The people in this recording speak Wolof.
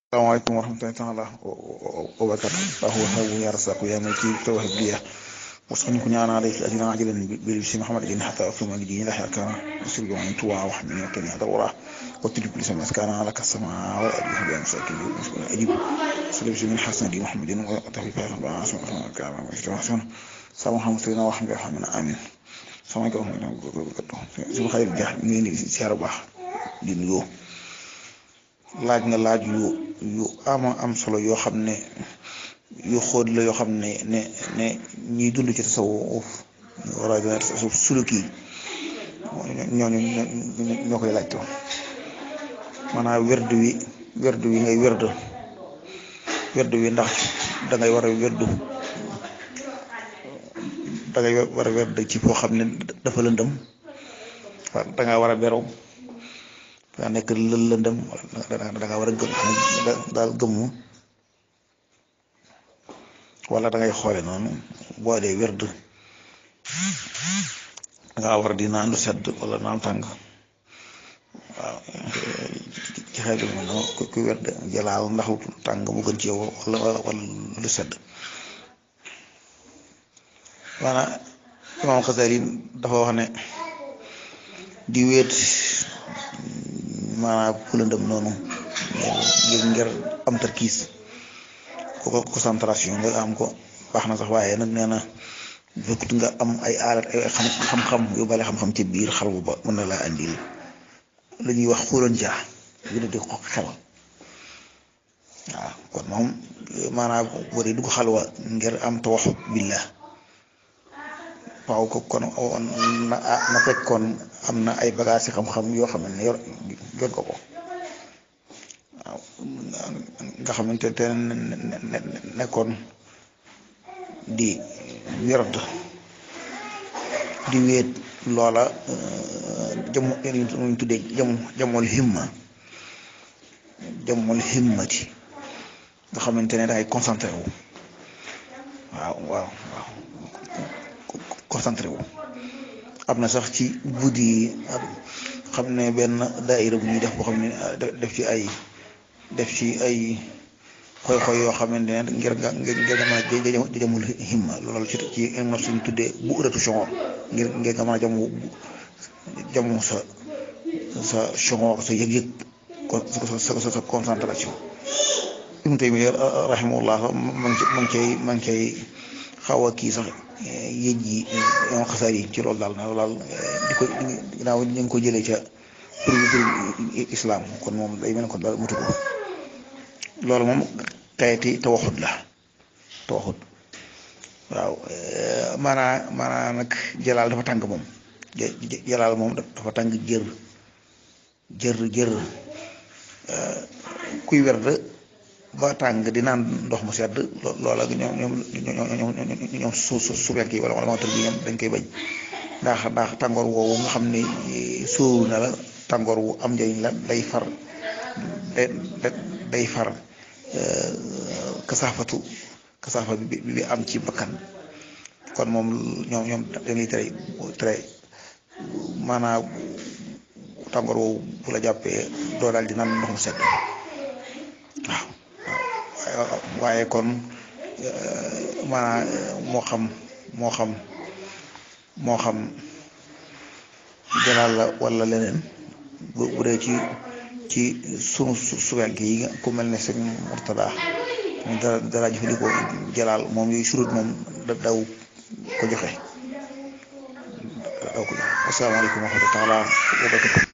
salaamaaleykum wa rahmatullahi taala wa barakatu ahu habu ya rasaqu ya maliki tawhid biya wasani ku ñaana lay ajina ajilan bil si muhammad ibn hatta fi ma gidi la hakana sirri wa tuwa wa hamni kan ya dawra wa tudib li sama skana ala kasama wa abi bi amsaki ajib sallallahu min hasan di muhammadin wa tafifa ba asma kama wa shawsan sama hamsina wa hamdi hamina amin sama ko su xayr ja ngi ni siyaar baax di nuyoo laaj nga laaj yu yu ama am solo yoo xam ne yu xóot la yoo xam ne ne ne ñiy dund ci tasawuf war a tasawuf suluki ñooñu ñoo koy laajtoo maanaam werd wi werd wi ngay werd werd wi ndax dangay war a werdu dangay war a werd ci foo xam ne dafa lëndëm danga war a beru daa nekk lëndëm da nga war a gëm daal gëmmu wala da ngay xoole noonu boo dee werd da nga war di naan lu sedd wala naan tàng waaw ci xel bi noonu ku werd jëlaal ndax lu tàng mu gën ci yow wala wala lu sedd maanaam imaam Xasali dafa wax ne di wéet maanaam ku lëndëm noonu ngir ngir am tarkiis ko concentration nga am ko baax na sax waaye nag nee na fekkut nga am ay alat ay xam-xam yu bale xam-xam ci biir xalwa ba mën na laa andil lu ñuy wax xuloon jaa yu di ko xel waaw kon moom maanaam boo dee dugg xalwa ngir am tawaxut billah waaw ko kon na na fekk kon am na ay bagages yi xam-xam yoo xam ne yor yor ko ko waaw nga xamante te nekkoon di werd di wéet loola jamu ñu tuddee jamu jamul himma jamul himmati nga xamante ne dangay concentré wu waaw waaw waaw concentré wu am na sax ci guddi yi xam ne benn daayira bu ñuy def boo xam ne def ci ay def ci ay xoy-xoy yoo xamante ne ngir nga ngir nga mën a jamul himma loolu ci ci na suñ tuddee bu uratu chongor ngir ngir nga mën a jamu jamu sa sa chongor sa yëg-yëg sa sa sa concentration Ibnu Taymiya rahimahullah ma ngi ma ngi cay ma ngi cay xaw a kii sax yéej yi yoon xasaar yi ci loolu daal na daal di ko ginnaaw ñu ngi ko jëlee ca pour pour islam kon moom day mel ne kon daal mutu ko loolu moom xeeti tawaxut la tawaxut waaw maanaa maanaa nag jalaal dafa tàng moom jalaal moom dafa tàng jër jër jër kuy werd ba tàng di naan ndox mu sedd loola ñoom ñoom ñoom ñoom su su su yi wala wala moteur bi ñoom dañ koy bañ ndax ndax tàngoor woowu nga xam ne sóoru na la tàngoor wu am njëriñ la day far day far kasaafatu kasaafa bi bi am ci bakkan kon moom ñoom ñoom dañuy tere tere maanaam tàngoor woowu bu la jàppee doo daal di naan ndox mu sedd waaw waaye kon maanaam moo xam moo xam moo xam jalaal la wala leneen bu bu dee ci ci sunu suwenk yi ku mel ne sëñ Murtada dara dara jëfandikoo jalaal moom yooyu surut moom daw ko joxe daw ko joxe asalaamaaleykum wa rahmatulah wa barakatuh